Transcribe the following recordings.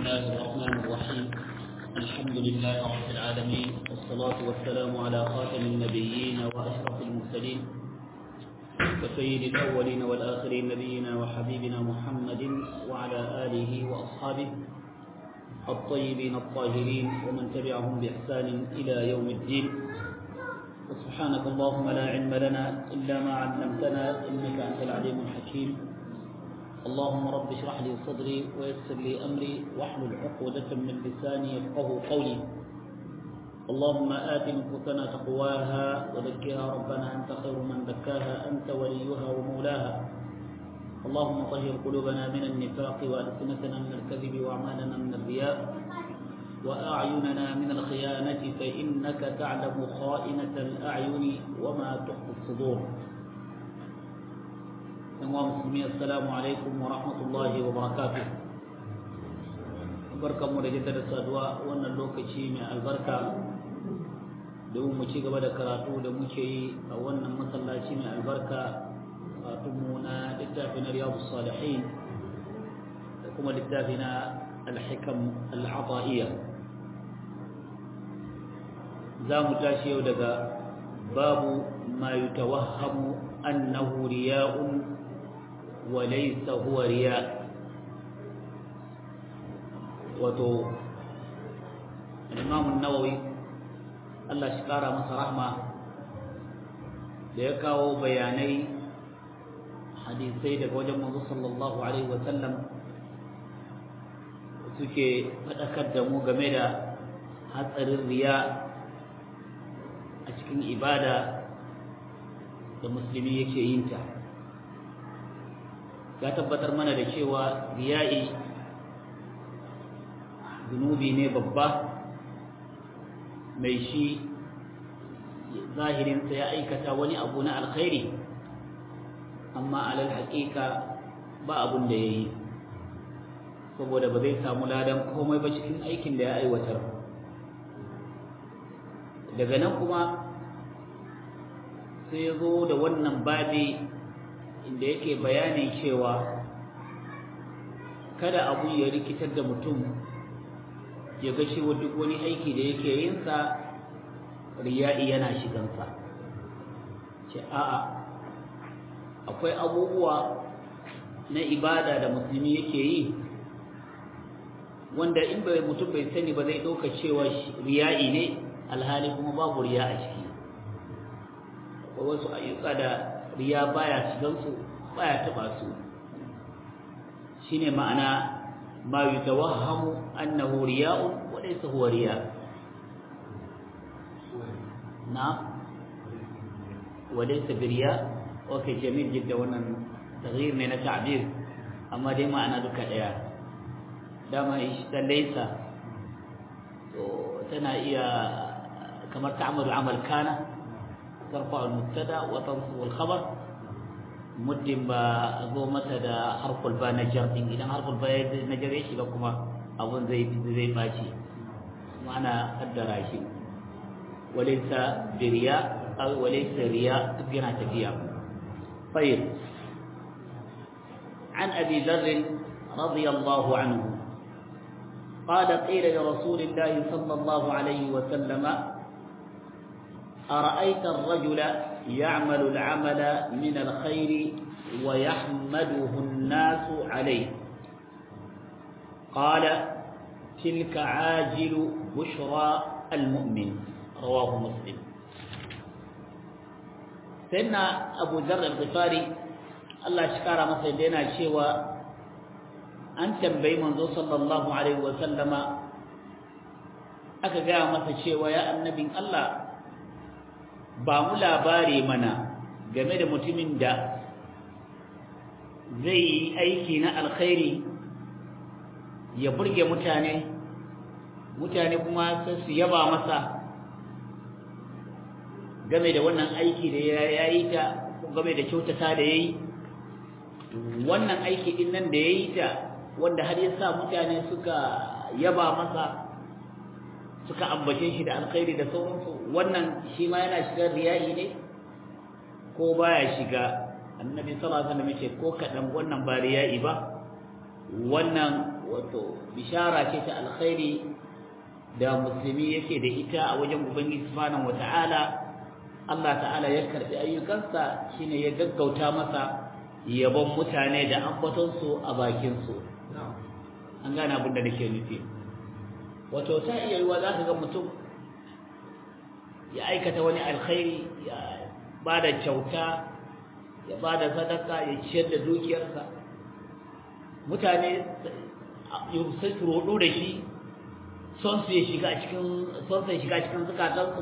الله الرحمن الرحيم الحمد لله رب العالمين والصلاة والسلام على خاتم النبيين وأشرف المرسلين وسيد الأولين والآخرين نبينا وحبيبنا محمد وعلى آله وأصحابه الطيبين الطاهرين ومن تبعهم بإحسان إلى يوم الدين وسبحانك اللهم لا علم لنا إلا ما علمتنا إنك أنت العليم الحكيم اللهم رب اشرح لي صدري ويسر لي أمري واحلل عقدة من لساني يفقه قولي اللهم آت نفوسنا تقواها وزكها ربنا أنت خير من زكاها أنت وليها ومولاها اللهم طهر قلوبنا من النفاق وألسنتنا من الكذب وأعمالنا من الرياء وأعيننا من الخيانة فإنك تعلم خائنة الأعين وما تخفي الصدور yanwa musulmi assalamu alaikum wa rahmatullahi wa barakatuh barkanmu da jaddada saduwa wannan lokaci mai albarka domin mu ci gaba da karatu da muke yi a wannan masallaci mai albarka karatunmu na littafi na riyadu salihin da kuma littafi na alhikam al'ata'iyya za mu tashi yau daga babu ma yutawahhamu annahu riya'un وليس هو رياء wato imam nawawi Allah shi kara masa rahma da ya kawo bayanai hadisai daga wajen manzo sallallahu alaihi wasallam suke faɗakar da mu game da hatsarin riya a cikin ibada da musulmi yake yin ta ya tabbatar mana da cewa riya'i zunubi ne babba mai shi zahirinsa ya aikata wani abu na alkhairi amma alal haƙiƙa ba abun da ya yi saboda ba zai samu ladan komai ba cikin aikin da ya aiwatar daga nan kuma sai ya zo da wannan babi inda yake bayanin cewa kada abu ya rikitar da mutum ya ga shi duk wani aiki da yake yinsa riya'i yana shigansa ce a'a akwai abubuwa na ibada da musulmi yake yi wanda in bai mutum bai sani ba zai ɗauka cewa riya'i ne alhali kuma babu riya a ciki akwai wasu ayyuka da riya baya shigansu baya taba su shine ma'ana ma yutawahhamu annahu riya'un wa laysa huwa riya na wa laysa biriya okay jamil jidda wannan taghyir ne na ta'bir amma dai ma'ana duka daya dama ta laysa to tana iya kamar ta'amalu amal kana ترفع المبتدا وتنصب الخبر مدن با zo mata da harful ba na jar din idan harful ba na jar ya shiga kuma abun zai zai baci ma'ana kaddara shi walaysa biriya aw walaysa riya yana tafiya طيب عن ابي ذر رضي الله عنه قال قيل لرسول الله صلى الله عليه وسلم أرأيت الرجل يعمل العمل من الخير ويحمده الناس عليه قال تلك عاجل بشرى المؤمن رواه مسلم سيدنا أبو ذر الغفاري الله شكر مثل لنا شوى أن تنبي منذ صلى الله عليه وسلم aka gaya masa cewa ya annabin Allah ba mu labari mana game da mutumin da zai yi aiki na alkhairi ya burge mutane mutane kuma sai su yaba masa game da wannan aiki da ya yi ta game da kyautata da ya yi wannan aiki din nan da ya yi ta wanda har ya sa mutane suka yaba masa suka ambace shi da alkhairi da sauransu wannan shi ma yana shiga riyayi ne ko baya shiga annabi sallallahu alaihi wasallam yace ko kadan wannan ba riyayi ba wannan wato bishara ce ta alkhairi da musulmi yake da ita a wajen ubangiji subhanahu wata'ala Allah ta'ala ya karbi ayyukansa shine ya gaggauta masa yabon mutane da ambaton su a bakin su an gane abin da nake nufi wato ta iya yiwa za ka ga mutum ya aikata wani alkhairi ya bada kyauta ya bada sadaka ya ciyar da dukiyarsa mutane sai su rodo da shi son su ya shiga cikin son su ya shiga cikin zukatansu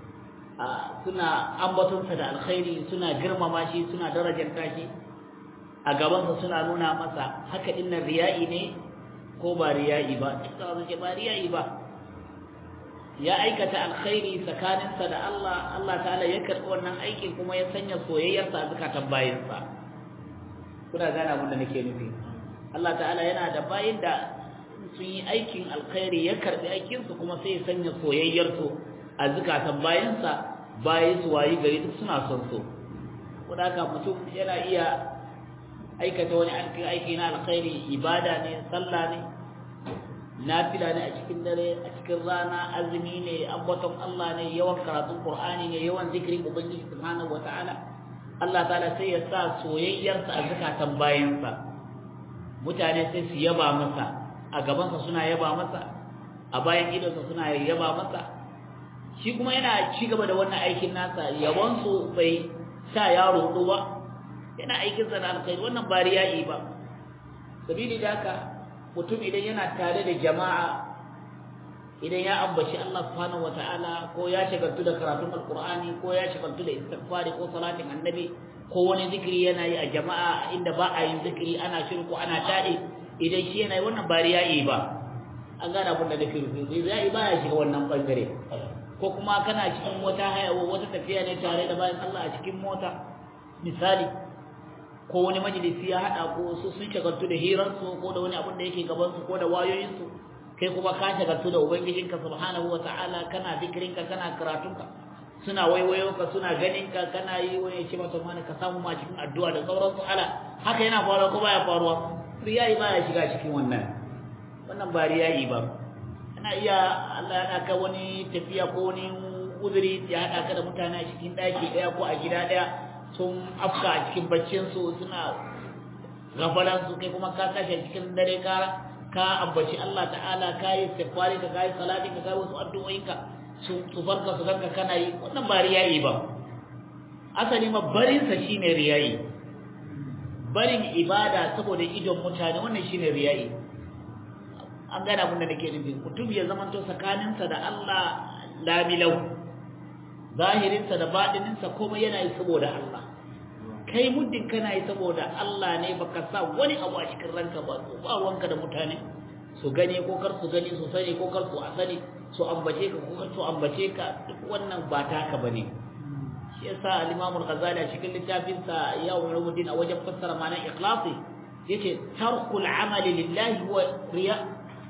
suna ambatonsa da alkhairi suna girmama shi suna darajanta shi a gabansa suna nuna masa haka dinnan riya'i ne ko ba riya'i ba duka su ce ba riya'i ba ya aikata alkhairi tsakaninsa da Allah Allah ta'ala ya karɓi wannan aikin kuma ya sanya soyayyarsa a zukatan bayinsa kuna gane abin da nake nufi Allah ta'ala yana da bayin da sun yi aikin alkhairi ya karɓi aikinsu kuma sai ya sanya soyayyarsu a zukatan bayinsa bayi su wayi gari duk suna son so kuma haka mutum yana iya aikata wani aiki na alkhairi ibada ne sallah ne nafila ne a cikin dare a cikin rana azumi ne ambaton Allah ne yawan karatun Qur'ani ne yawan zikirin ubangiji subhanahu wataala Allah ta'ala sai ya sa soyayyarsa a zakatan bayansa mutane sai su yaba masa a gabansa suna yaba masa a bayan idonsa suna yaba masa shi kuma yana ci gaba da wannan aikin nasa yabon su bai sa yaro ba yana aikin sa da alkhairi wannan ba riya'i ba sabili da haka mutum idan yana tare da jama'a idan ya ambaci Allah subhanahu wataala ko ya shagaltu da karatun alqur'ani ko ya shagaltu da istighfari ko salatin annabi ko wani zikiri yana yi a jama'a inda ba a yin zikiri ana shirku ana tade idan shi yana yi wannan ba riya'i ba an gane abin da nake rufe riya'i ba ya shiga wannan bangare ko kuma kana cikin wata haya wata tafiya ne tare da bayan Allah a cikin mota misali ko wani majalisi ya hada ko su sun shagaltu da hiransu ko da wani abin da yake gaban su ko da wayoyinsu kai kuma ka shagaltu da ubangijinka subhanahu wataala kana zikirinka kana karatunka suna waiwayo ka suna ganin ka kana yi wani ce mata mana ka samu ma cikin addu'a da sauransu ala haka yana faruwa ko baya faruwa riyayi baya shiga cikin wannan wannan ba riyayi ba ana iya Allah ya ka wani tafiya ko wani uzuri ya hada ka da mutane a cikin daki daya ko a gida daya sun afka a cikin baccinsu suna gafalansu kai kuma ka kashe cikin dare ka ka ambaci Allah ta'ala ka yi istighfari ka kai salati ka kai wasu addu'o'inka su su farka su ganka kana yi wannan ba riyayi ba asali ma barin sa shine riyayi barin ibada saboda idon mutane wannan shine riyayi an gane abin da nake nufi mutum ya zamanto tsakaninsa da Allah lamilau zahirinsa da baɗininsa komai yana yi saboda Allah kai muddin kana yi saboda Allah ne baka sa wani abu a cikin ranka ba ba wanka da mutane su gani ko kar su gani su sani ko kar su a sani su ambace ka ko kar su ambace ka duk wannan ba taka bane shi yasa al-Imam al-Ghazali a cikin littafin sa ya ulumuddin a wajen fassara ma'anar ikhlasi yace tarkul amali lillahi wa riya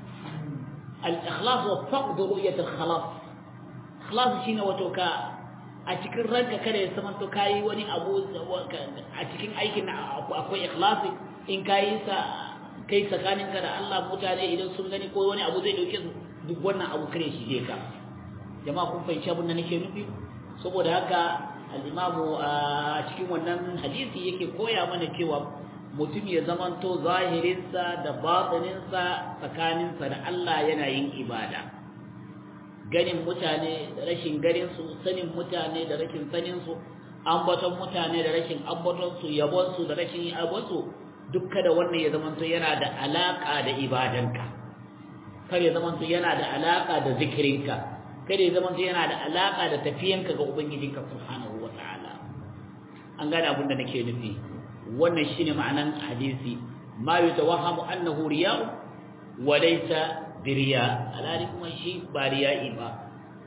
al-ikhlas wa faqd ru'yat al-khalas ikhlas shine wato ka a cikin ranka kada ya zama to kayi wani abu a cikin aikin akwai ikhlasi in kayi sa kai tsakaninka da Allah mutane idan sun gani ko wani abu zai dauke su duk wannan abu kare shi je ka jama'a kun fahimci abin da nake nufi saboda haka al-imamu a cikin wannan hadisi yake koya mana cewa mutum ya zamanto zahirinsa da batininsa tsakaninsa da Allah yana yin ibada ganin mutane da rashin ganinsu sanin mutane da rashin saninsu ambaton mutane da rashin ambatonsu yabonsu da rashin yabonsu duk kada wannan ya zamanto yana da alaka da ibadanka kar ya zamanto yana da alaka da zikirinka kada ya zamanto yana da alaka da tafiyanka ga ubangijinka subhanahu wataala an gane abin da nake nufi wannan shine ma'anan hadisi ma yutawahhamu annahu riya'u wa laysa biriya alhali kuma shi ba riya'i ba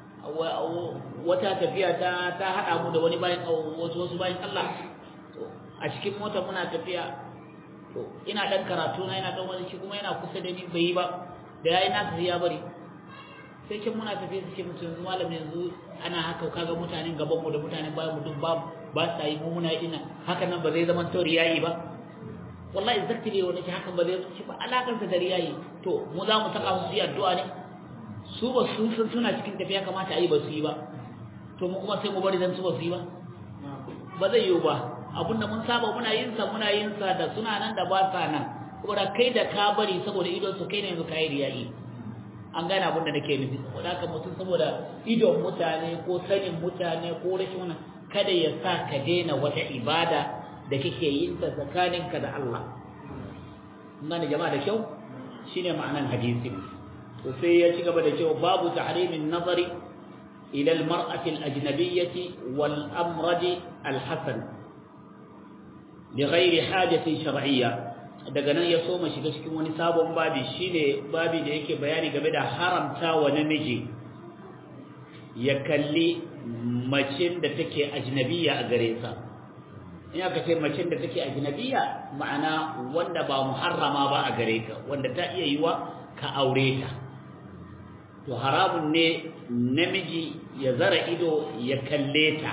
wata tafiya ta ta hada mu da wani bayan wasu wasu bayan Allah to a cikin mota muna tafiya to ina dan karatu na ina dan wani shi kuma yana kusa da ni bai yi ba da yayi na ya bari sai kin muna tafiya sai mutum yanzu malam yanzu ana haka kaga mutanen gaban mu da mutanen bayan mu duk ba ba sa yi mu muna ina haka nan ba zai zama to riya'i ba wallahi exactly wani ke hakan ba zai ci ba alakansa da riyayi to mu za mu saka musu yi addu'a ne su ba su san suna cikin tafiya kamata a yi ba su yi ba to mu kuma sai mu bari dan su ba su yi ba ba zai yiwu ba abinda mun saba muna yin sa muna yin sa da suna nan da ba sa nan saboda kai da ka bari saboda idon su kai ne yanzu kai riyayi an gane abin da nake nufi saboda haka mutum saboda idon mutane ko sanin mutane ko rashin wannan kada ya sa ka daina wata ibada da kake yin ta tsakaninka da Allah nan jama'a da kyau shine ma'anan hadisi to sai ya ci gaba da cewa babu tahrimin nazari ila al-mar'ati al-ajnabiyyah wal amrad al-hasan li ghairi hajatin shar'iyya daga nan ya so mu shiga cikin wani sabon babi shine babi da yake bayani game da haramta wa namiji ya kalli macin da take ajnabiyya a gare sa in aka ce macin da take ajnabiyya ma'ana wanda ba muharrama ba a gare ka wanda ta iya yiwa ka aure ta to haramun ne namiji ya zara ido ya kalle ta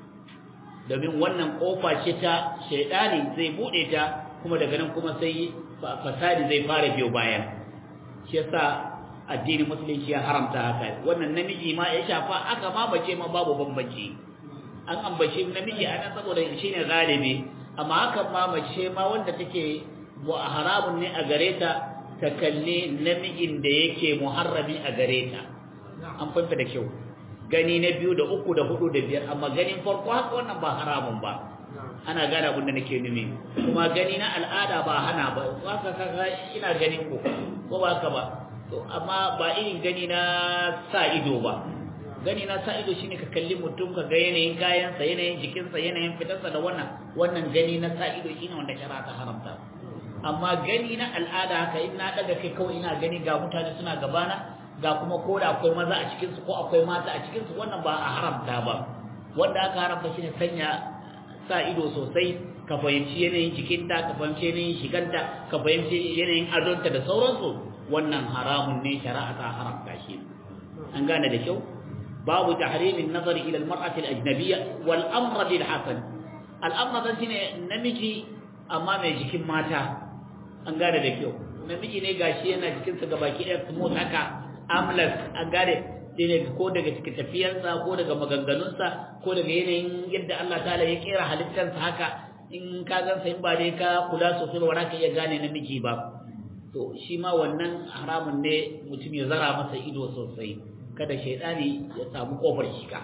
domin wannan kofa ce ta shaidani zai bude ta kuma daga nan kuma sai fasadi zai fara biyo bayan shi yasa addinin musulunci ya haramta haka wannan namiji ma ya shafa aka ma bace ma babu bambanci an ambaci namiji ana saboda shine galibi amma hakan ma mace ma wanda take haramun ne a gare ta ta kalli namijin da yake muharrami a gare ta an fahimta da kyau gani na biyu da uku da hudu da biyar amma ganin farko haka wannan ba haramun ba ana gane abin da nake numi kuma gani na al'ada ba hana ba haka kaga ina ganin ku ko ba haka ba to amma ba irin gani na sa ido ba gani na sa ido shine ka kalli mutum ka ga yanayin kayansa yanayin jikinsa yanayin fitarsa da wannan wannan gani na sa ido shine wanda shari'a ta haramta amma gani na al'ada haka in na daga kai kawai ina gani ga mutane suna gabana ga kuma ko da akwai maza a cikin su ko akwai mata a cikin su wannan ba a haramta ba wanda aka haramta shine sanya sa ido sosai ka fahimci yanayin jikinta ka fahimci yanayin shiganta ka fahimci yanayin adonta da sauransu wannan haramun ne shari'a ta haramta shi an gane da kyau babu tahrimin nazari ila almar'ati alajnabiyya wal amr bil hasan al amr dan shine namiji amma mai jikin mata an gane da kyau namiji ne gashi yana jikin sa gabaki ɗaya smooth haka amlas an gane ne ko daga cikin tafiyarsa ko daga maganganunsa ko daga yanayin yadda Allah ta'ala ya kera halittarsa haka in ka gansa in ba dai ka kula sosai ba ka iya gane namiji ba to shi ma wannan haramun ne mutum ya zara masa ido sosai kada shaidani ya samu kofar shiga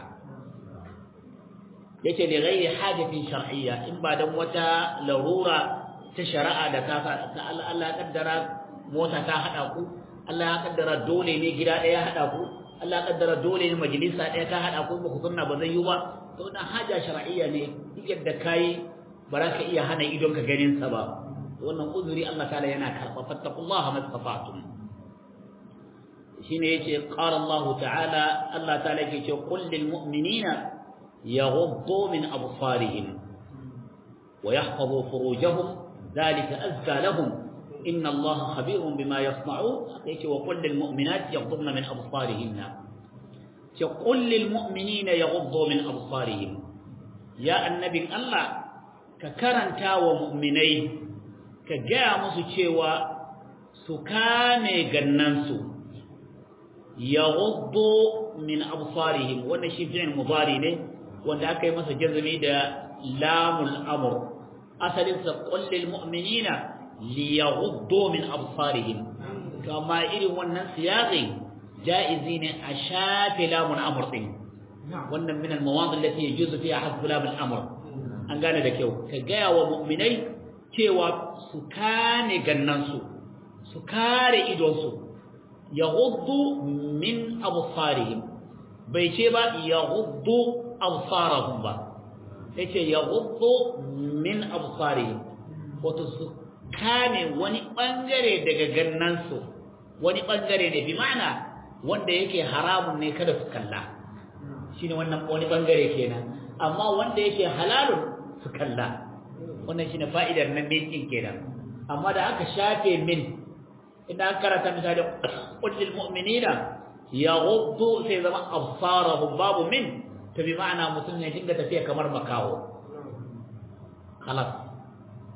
yace li ghairi hajatin shar'iyya in ba dan wata larura ta shari'a da ta Allah kaddara mota ta hada ku Allah ya kaddara dole ne gida daya hada ku Allah kaddara dole ne majalisa ɗaya ta haɗa ko ba ku sunna ba zai yi ba to dan haja shar'iyya ne duk yadda kai ba za ka iya hana idon ka ganin sa ba wannan uzuri Allah ta'ala yana karɓa fattaqullaha mastata'tum shine yace qala Allah ta'ala Allah ta'ala yake ce qul lil mu'minina yaghuddu min absarihim wa yahfazu furujahum dhalika azka lahum إن الله خبير بما يصنعون وقل للمؤمنات يغضبن من أبصارهن قل للمؤمنين يغضوا من أبصارهم يا النبي الله ككرنتا ومؤمني كجاء مسوچewa su kame gannansu yaghuddu min absarihim wannan shi fi'il mudari ne wanda aka yi masa jazmi da lamul amr asalin sa qul lil mu'minina liyaghuddu min absarihim to amma irin wannan siyaqin jaizi ne a shafe lamun amr din wannan min al-mawad allati yajuzu fiha hasb lam al-amr an gane da kyau ka gaya wa mu'minai cewa su kane gannansu su kare idonsu yaghuddu min absarihim bai ce ba yaghuddu absarahum ba yace yaghuddu min absarihim wato su kame wani bangare daga gannansu wani bangare ne bi ma'ana wanda yake haramun ne kada su kalla shine wannan wani bangare kenan amma wanda yake halalun su kalla wannan shine fa'idar nan min din kenan amma da aka shafe min idan aka karanta misali qul lil mu'minina yaghuddu sai zama absarahum babu min to bi ma'ana mutum ne dinga tafiya kamar makawo khalas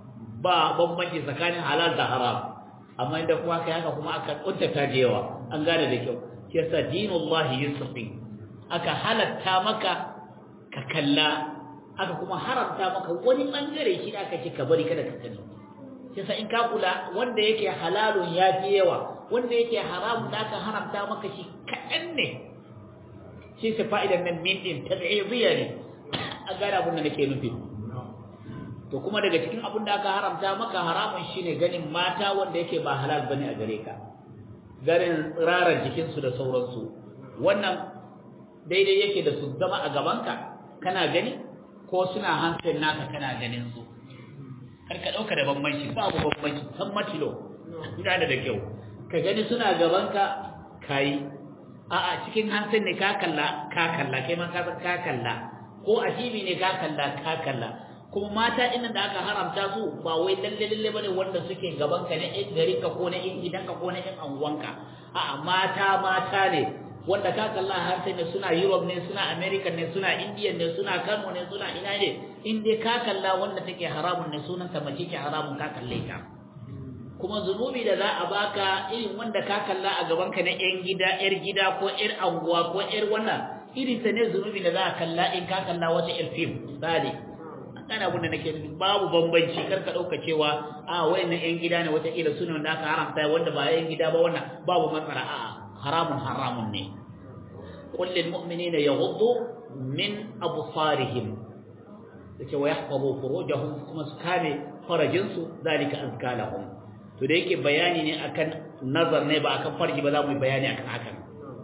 ba bambanci tsakanin halal da haram amma inda kuma kai haka kuma aka kuntata da yawa an gane da kyau shi yasa dinullahi yusfi aka halatta maka ka kalla aka kuma haramta maka wani bangare shi aka ce ka bari kada ka gani yasa in ka kula wanda yake halalun ya fi yawa wanda yake haramun da aka haramta maka shi kaɗan ne shi sa fa'idan nan min din tab'idiyya ne a gane abin da nake nufi to kuma daga cikin abin da aka haramta maka haramun shine ganin mata wanda yake ba halal bane a gare ka garin tsirarar jikinsu da sauransu wannan daidai yake da su zama a gabanka kana gani ko suna hankalin naka kana ganin su kar ka dauka da bambanci babu bambanci san matilo ina da kyau ka gani suna gabanka kai a a cikin hankalin ne ka kalla ka kalla kai ma ka ka kalla ko a TV ne ka kalla ka kalla kuma mata ɗin da aka haramta su ba wai lalle lalle bane wanda suke gaban ka ne in gari ka ko na in gidan ka ko na in anguwanka a'a mata mata ne wanda ka kalla har sai ne suna Europe ne suna America ne suna India ne suna Kano ne suna ina ne in dai ka kalla wanda take haramun ne sunan ta mace ke haramun ka kalle ta kuma zunubi da za a baka irin wanda ka kalla a gaban ka na yan gida yar gida ko yar anguwa ko yar wannan irin ta ne zunubi da za a kalla in ka kalla wata yar film misali kana abin da nake nufi babu bambanci kar ka dauka cewa a wayannan yan gida ne wata kila suna wanda aka haramta wanda ba yan gida ba wannan babu matsala a'a haramun haramun ne qul lil mu'minina yaghuddu min absarihim yace wa yahfazu furujahum kuma su kame farajin su zalika azka lahum to da yake bayani ne akan nazar ne ba akan farji ba za mu yi bayani akan hakan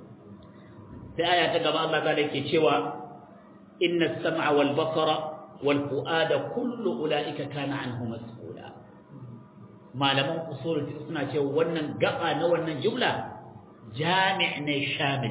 sai aya ta gaba Allah ta yake cewa inna as-sam'a wal basara والفؤاد كل أولئك كان عنه مسؤولا malaman usul suna cewa wannan gaba na wannan jumla jami' ne shamil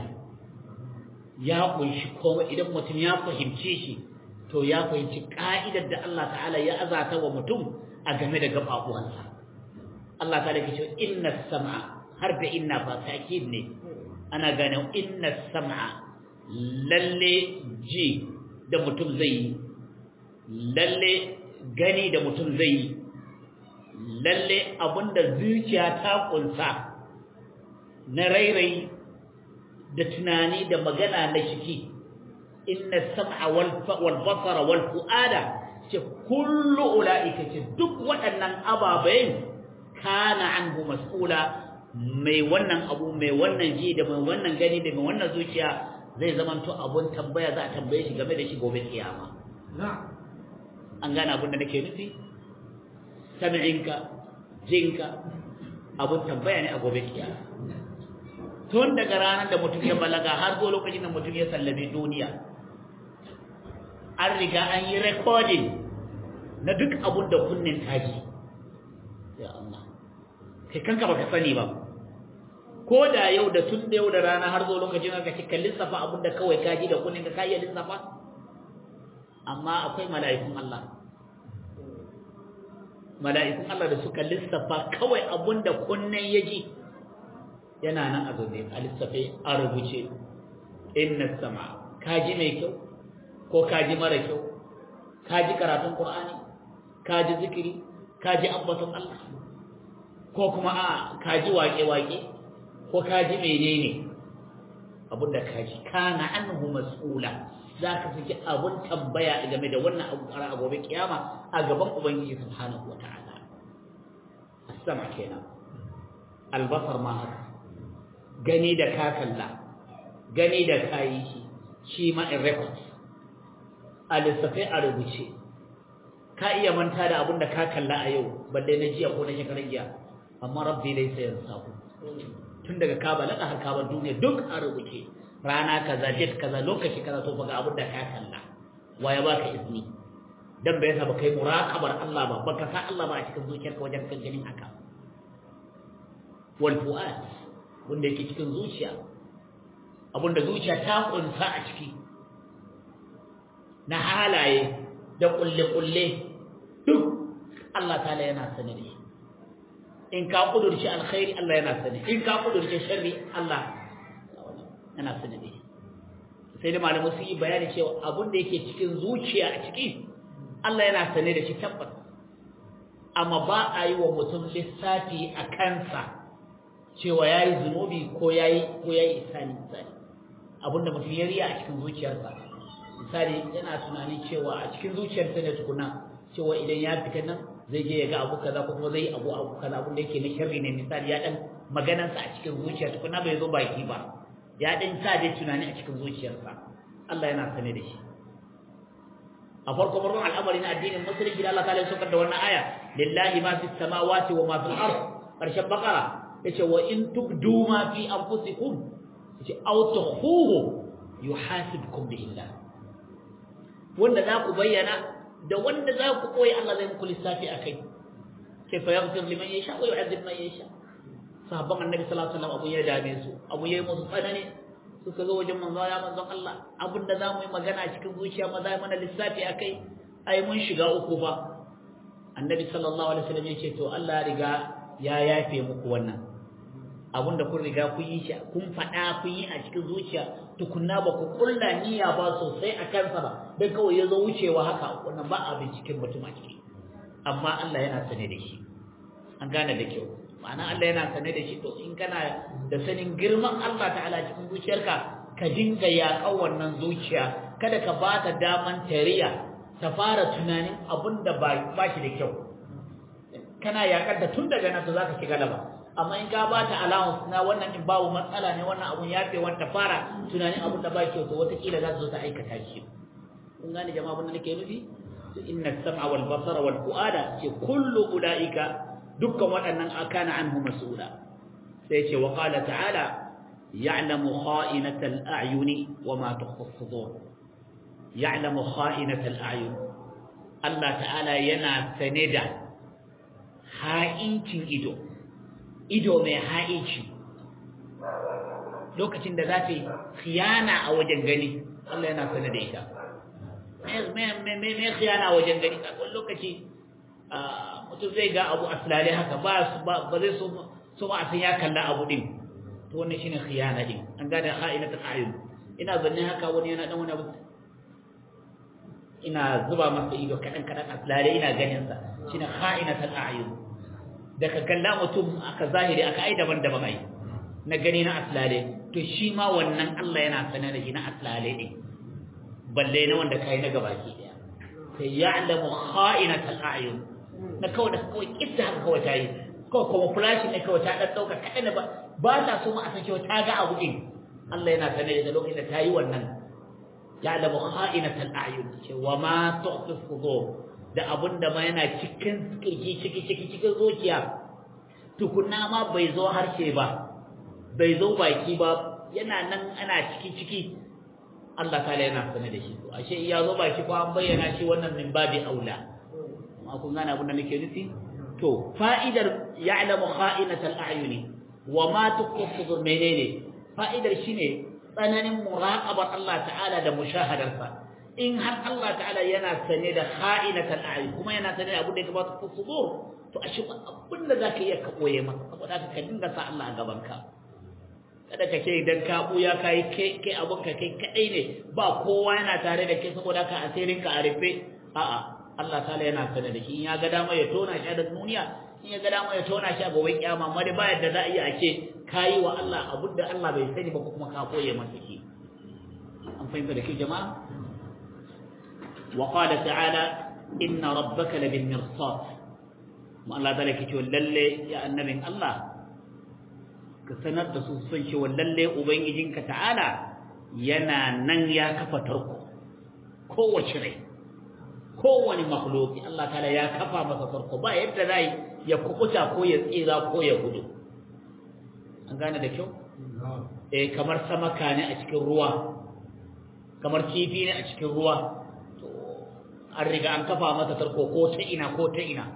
ya kunshi komai idan mutum ya fahimce shi to ya fahimci ka'idar da Allah ta'ala ya azata wa mutum a game da gababuwansa Allah ta'ala ke cewa inna sam'a har da inna fa ta'kid ne ana gane inna sam'a lalle ji da mutum zai yi lalle gani da mutum zai yi lalle abinda zuciya ta kunsa na rairayi da tunani da magana na shiki inna sam'a wal basara wal fuada ce kullu ulaika ce duk waɗannan ababayen kana anhu mas'ula mai wannan abu mai wannan ji da mai wannan gani da mai wannan zuciya zai zamanto abun tambaya za a tambaye shi game da shi gobe kiyama an gane abin da nake nufi sam'inka jinka abun tambaya ne a gobe kiyama tun daga ranar da mutum ya balaga har zuwa lokacin da mutum ya sallame duniya an riga an yi recording na duk abun da kunnen kaji ya Allah kai kanka baka sani ba ko da yau da tun da yau da rana har zuwa lokacin da kake kallin safa abun da kawai kaji da kunnen ka kai lissafa amma akwai mala'ikun Allah mala'ikun Allah da suka lissafa kawai abunda kunnen yaji yana nan a zaune a lissafe a rubuce inna sama kaji mai kyau ko kaji mara kyau kaji karatun Qur'ani kaji zikiri kaji ambaton Allah ko kuma a kaji waƙe-waƙe ko kaji menene abunda kaji kana anhu mas'ula za ka fi abun tambaya game da wannan abu a gobe kiyama a gaban ubangiji subhanahu wata'ala as-sama kenan albasar ma haka gani da ka kalla gani da kayi shi shi ma in record a lissafai a rubuce ka iya manta da abun da ka kalla a yau balle na jiya ko na shekarar jiya amma rabbi laysa yansahu tun daga ka balaga har ka bar duniya duk a rubuce rana kaza date kaza lokaci kaza to faga abin da ka kalla waya baka izini dan bai saba kai muraqabar Allah ba baka sa Allah ba a cikin zuciyarka wajen kan ganin haka wal fuad wanda yake cikin zuciya abinda zuciya ta kunsa a ciki na halaye da kulle kulle duk Allah ta'ala yana sani da in ka kudurci alkhairi Allah yana sani in ka kudurci sharri Allah yana sani da sai da malamu su yi bayani cewa abin da yake cikin zuciya a ciki Allah yana sane da shi tabbas amma ba a yi wa mutum lissafi a kansa cewa ya yi zunubi ko ya yi ko ya yi isani misali abinda mutum ya riya a cikin zuciyarsa misali yana tunani cewa a cikin zuciyarsa ne tukuna cewa idan ya fita nan zai je ya ga abu kaza ko kuma zai yi abu abu kaza abin da yake na sharri ne misali ya dan maganarsa a cikin zuciya tukuna bai zo baki ba ya dan sa dai tunani a cikin zuciyarsa Allah yana sane da shi a farko farkon al'amari na addinin musulunci da Allah ta ya saukar da wannan aya lillahi ma fis samawati wa ma fil ard karshen bakara yace wa in tubdu ma fi anfusikum yace aw tukhuhu yuhasibkum bihi Allah wanda za ku bayyana da wanda za ku koyi Allah zai muku lissafi akai kaifa yaghfir liman yasha wa yu'adhib man yasha sahabban annabi sallallahu alaihi wasallam abu ya dame su abu yayi musu tsanani suka zo wajen manzo ya manzon Allah abinda za mu yi magana cikin zuciya ma za mana lissafi akai ai mun shiga uku ba annabi sallallahu alaihi wasallam yace to Allah riga ya yafe muku wannan abinda kun riga kun yi shi kun faɗa kun yi a cikin zuciya tukunna ba ku kulla niyya ba sosai a kansa ba dan kawai ya zo wucewa haka wannan ba a binciken mutum a ciki amma Allah yana sane da shi an gane da kyau ma'ana Allah yana sane da shi to in kana da sanin girman Allah ta'ala cikin zuciyarka ka dinga yaƙan wannan zuciya kada ka ba ta daman tariya ta fara tunanin abin da ba shi da kyau kana yaƙar da tun daga nan to zaka ci galaba amma in ka ba ta allowance na wannan in babu matsala ne wannan abun ya fi wanta fara tunanin abin da ba kyau to wataƙila za su zo ta aikata shi kun gane jama'a abin da nake nufi inna sam'a wal basara wal fu'ada ce kullu ulaika dukkan waɗannan akana anhu mas'ula sai ce wa qala ta'ala ya'lamu kha'inatal a'yuni wa ma tukhfi as-sudur ya'lamu kha'inatal a'yun Allah ta'ala yana sane da ha'incin ido ido mai ha'inci lokacin da za ta yi khiyana a wajen gani Allah yana sane da ita me khiyana a wajen gani wani lokaci mutum zai ga abu aslale haka ba ba zai so so ma a san ya kalla abu din to wannan shine khiyana din an gane kha'inatul a'yun ina zanne haka wani yana dan wani abu ina zuba masa ido kadan kadan aslale ina ganin sa shine kha'inatul a'yun da ka kalla mutum aka zahiri aka ai daban-daban ai na gani na aslale to shi ma wannan Allah yana sanar da shi na aslale din balle na wanda kai na gabaki daya sai ya'lamu kha'inatul a'yun na kawai da kawai kitta haka kawai ta yi kawai kuma flashin ne kawai ta ɗan ɗauka kaɗan ba ba ta so ma a san cewa ta ga abu ɗin Allah yana sane da lokacin da ta yi wannan ya da muha'inatal a'yun ce wa ma tu'ti sudur da abun da ma yana cikin kirki ciki ciki cikin zuciya tukunna ma bai zo harshe ba bai zo baki ba yana nan ana ciki ciki Allah ta yana sane da shi to ashe ya zo baki ko an bayyana shi wannan min babi aula amma kun gane abin da nake nufi to fa'idar ya'lamu kha'inatal a'yuni wa ma tuqsidu menene fa'idar shine tsananin muraqabar Allah ta'ala da mushahadarsa in har Allah ta'ala yana sane da kha'inatal a'yun kuma yana sane da abin da ya kamata ku sudur to ashe abin da zaka iya ka koye masa saboda ka dinga sa Allah a gaban ka kada ka ce idan ka buya kai kai kai abun ka kai kadai ne ba kowa yana tare da kai saboda ka asirin ka a rufe a'a Allah ta'ala yana sanar da shi in ya ga dama ya tona shi a duniya in ya ga dama ya tona shi a gobe kiyama amma dai ba yadda za a iya a ce kayi wa Allah abin da Allah bai sani ba ko kuma ka koye masa shi an fahimta da ke jama'a wa qala ta'ala inna rabbaka labil mirsad mu Allah ta lake cewa lalle ya annabin Allah ka sanar da su san cewa lalle ubangijinka ta'ala yana nan ya kafa tarko kowace rai kowane makhluki Allah ta'ala ya kafa masa farko ba yadda zai ya kukuta ko ya tsira ko ya gudu an gane da kyau eh kamar samaka ne a cikin ruwa kamar kifi ne a cikin ruwa to an riga an kafa masa tarko ko ta ina ko ta ina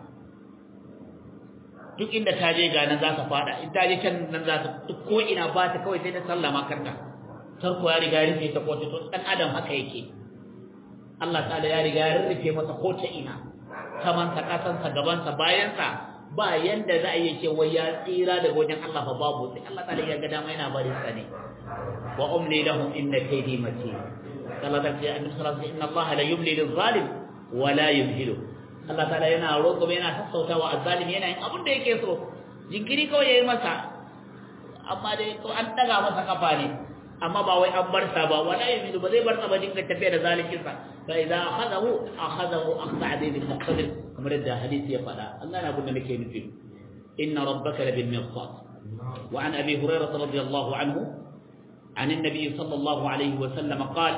duk inda ta je ga nan za ta fada in ta je can nan za ta duk ko ina ba ta kawai sai ta sallama karta tarko ya riga rufe ta ko to dan adam haka yake Allah ta'ala ya riga ya rurrufe masa ko ta ina samansa kasansa gabansa bayansa ba yanda za a yi ce wai ya tsira daga wajen Allah fa babu sai Allah ta'ala ya ga dama yana barin sa ne wa umli lahum inna kaydi matin Allah ta ce annabi sallallahu alaihi inna Allah la yumli lil zalim wa la yumhilu Allah ta'ala yana roƙo yana sassautawa azzalimi yana yin abin da yake so jinkiri kawai yayi masa amma dai to an daga masa kafa ne amma ba wai an bar sa ba wala yamidu ba zai bar sa ba dinga tafiya da zalikin sa fa idza akhadahu akhadahu akhda adil muqtadir kamar da hadisi ya faɗa Allah na abin da nake nufi inna rabbaka labil mirsad wa an abi hurairah radiyallahu anhu عن النبي صلى الله عليه وسلم قال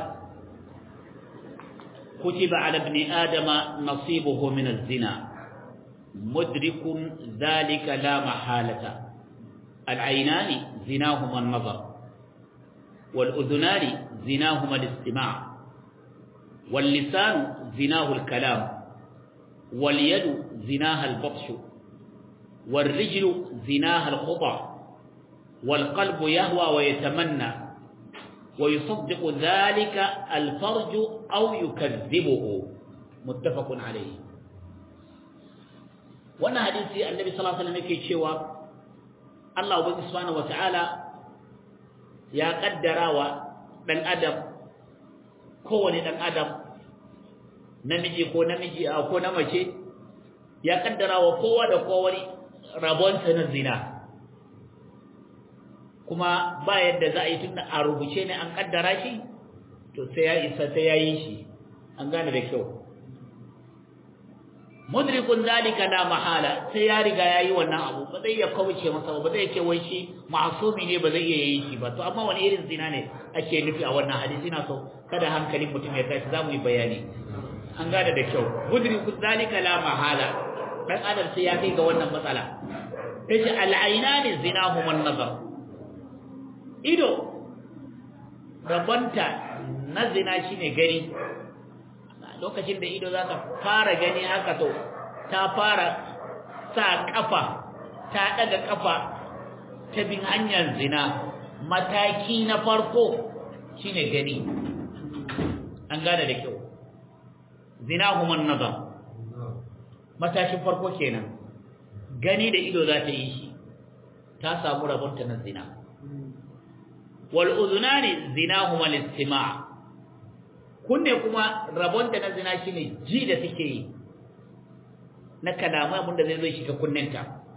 كتب على ابن آدم نصيبه من الزنا مدرك ذلك لا محالة العينان زناهما النظر والأذنان زناهما الاستماع واللسان زناه الكلام واليد زناها البطش والرجل زناها الخطى والقلب يهوى ويتمنى ويصدق ذلك الفرج أو يكذبه متفق عليه وانا حديثي النبي صلى الله عليه وسلم يكي شوى الله سبحانه وتعالى يا قدر dan adam kowane dan adam namiji ko namiji ko na mace ya kaddara wa kowa da kowa rabonsa na zina kuma ba yadda za a yi tunda a rubuce ne an kaddara shi to sai ya isa sai ya yi shi an gane da kyau mudrikun zalika la mahala sai ya riga yayi wannan abu ba zai ya kauce masa ba zai ce wai shi ma'sumi ne ba zai iya yi shi ba to amma wani irin zina ne ake nufi a wannan hadisi na so kada hankalin mutum ya tashi zamu yi bayani an gane da kyau mudrikun zalika la mahala dan adam sai ya kai ga wannan matsala yace al-aynani zinahum an-nazar ido rabanta na zina shine gani lokacin da ido zaka fara gani haka to ta fara sa kafa ta daga kafa ta bin hanyar zina mataki na farko shine gani an gane da kyau zina human nazar matakin farko kenan gani da ido za ta yi shi ta samu rabonta na zina wal udhunani zinahuma al-istima' kunne kuma rabonta na zina shine ji da take yi na kalamai abin da zai zo shiga kunnenta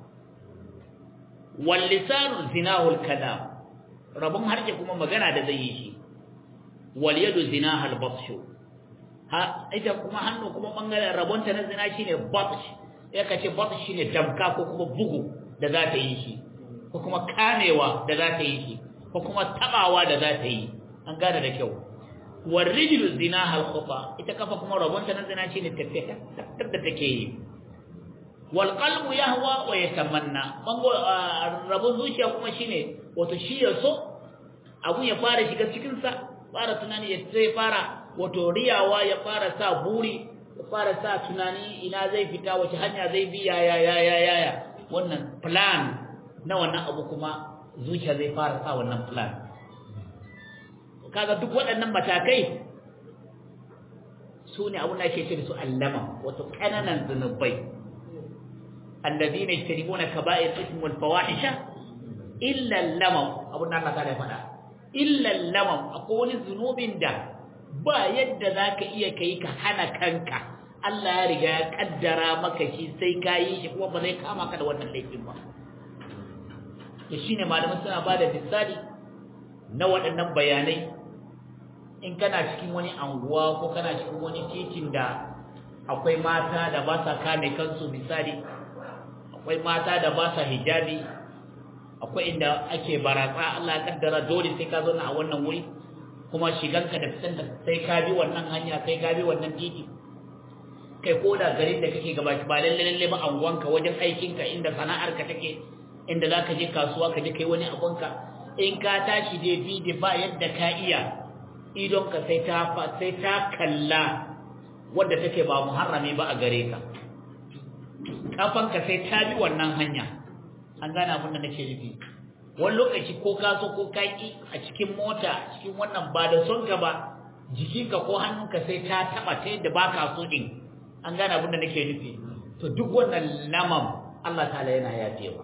wal lisanu zinahu al kalam rabon harshe kuma magana da zai yi shi wal yadu zinaha al batshu ha ita kuma hannu kuma bangaren rabonta na zina shine batsh ya kace batsh shine damka ko kuma bugu da za ta yi shi ko kuma kamewa da za ta yi shi ko kuma tabawa da za ta yi an gane da kyau والرجل زناها الخطا ita kafa kuma rabonta na zina shine tafiya da take yi wal qalbu yahwa wa yatamanna bango rabon zuciya kuma shine wato shi ya so abu ya fara shiga cikin sa fara tunani ya sai fara wato riyawa ya fara sa buri ya fara sa tunani ina zai fita wace hanya zai bi ya ya ya ya ya wannan plan na wannan abu kuma zuciya zai fara sa wannan plan kaga duk waɗannan matakai su ne abin da ake ce da su allama wato ƙananan zunubai alladhina yajtanibuna kaba'ir ism wal fawahisha illa lamam abin da Allah ta faɗa illa lamam akwai wani zunubin da ba yadda zaka iya kai ka hana kanka Allah ya riga ya kaddara maka shi sai ka yi shi kuma ba zai kama ka da wannan laifin ba to shine malaman suna bada misali na waɗannan bayanai in kana cikin wani anguwa ko kana cikin wani titin da akwai mata da ba sa kame kansu misali akwai mata da ba sa hijabi akwai inda ake baratsa Allah ya kaddara dole sai ka zauna a wannan wuri kuma shiganka da fitan da sai ka bi wannan hanya sai ka bi wannan titi kai ko da garin da kake gaba ba lalle lalle ba anguwanka wajen aikinka inda sana'arka take inda zaka je kasuwa ka je kai wani abunka in ka tashi dai bi da ba yadda ka iya idonka sai ta sai ta kalla wadda take ba muharrami ba a gare ka kafanka sai ta bi wannan hanya an gane abin da nake nufi wani lokaci ko ka so ko ka ki a cikin mota a cikin wannan ba da son ka ba jikinka ko hannunka sai ta taba ta yadda ba ka so din an gane abin da nake nufi to duk wannan lamam Allah ta'ala yana yafewa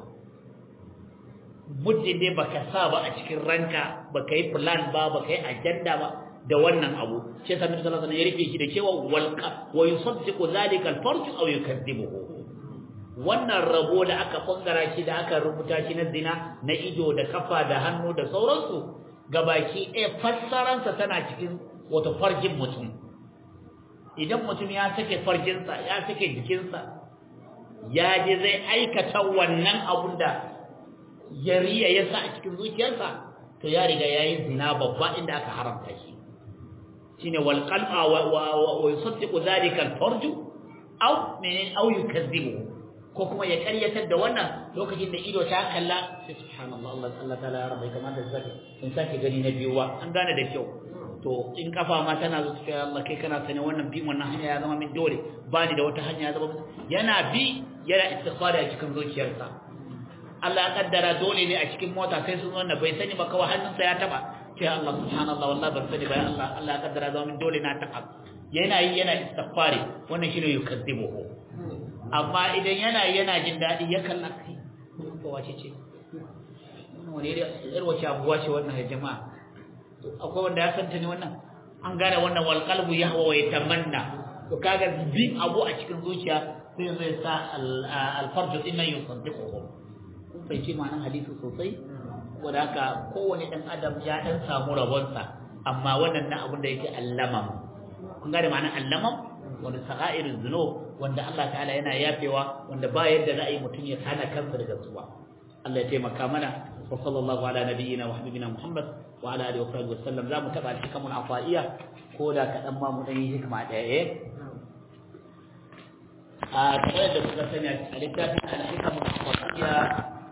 muddin dai baka sa ba a cikin ranka baka yi plan ba baka yi agenda ba da wannan abu sai sa Nabi sallallahu alaihi wasallam ya rufe shi da cewa wal wa yusaddiqu dhalika al farj aw yukadibuhu wannan rabo da aka bangara shi da aka rubuta shi na zina na ido da kafa da hannu da sauransu gabaki ɗaya fassaransa tana cikin wato farjin mutum idan mutum ya sake farjinsa ya sake jikinsa ya je zai aikata wannan abun da ya riya ya sa a cikin zuciyarsa to ya riga ya yi zina babba inda aka haramta shi shine wal qal'a wa yusaddiqu dhalika al farju aw min aw yukazzibu ko kuma ya karyatar da wannan lokacin da ido ta kalla sai subhanallah Allah Allah ta'ala ya rabbai kamar da zaka in sake gani na biyu wa an gane da kyau to in kafa ma tana zo cikin Allah kai kana sani wannan bi wannan hanya ya zama min dole ba ni da wata hanya ya zama yana bi yana istighfari a cikin zuciyarsa Allah ya kaddara dole ne a cikin mota sai sun wannan bai sani ba kawai hannunsa ya taba sai Allah subhanallah wallahi ban sani ba Allah Allah ya kaddara zama min dole na taba yana yi yana istighfari wannan shine yukazzibuhu amma idan yana yana jin dadi ya kalla kai ko wace ce wani irin wace abuwa ce wannan ya jama'a akwai wanda ya santa ne wannan an gane wannan wal qalbu yahwa wa yatamanna to kaga bi abu a cikin zuciya sai zai sa al farju inna yusaddiquhu bai ce ma'anar hadisi sosai wanda haka kowane dan adam ya dan samu rabonsa amma wannan na abin da yake allamam kun gane ma'anar allamam wanda saga'irin zuno wanda Allah ta'ala yana yafewa wanda ba yadda za a yi mutum ya hana kansa daga zuwa Allah ya taimaka mana wa sallallahu ala nabiyyina wa habibina Muhammad wa ala alihi wa sahbihi wasallam za mu taba alhikamul afaiya ko da kadan ma mu dan yi hikma daya eh a tare da kuka sani a littafin alhikamul afaiya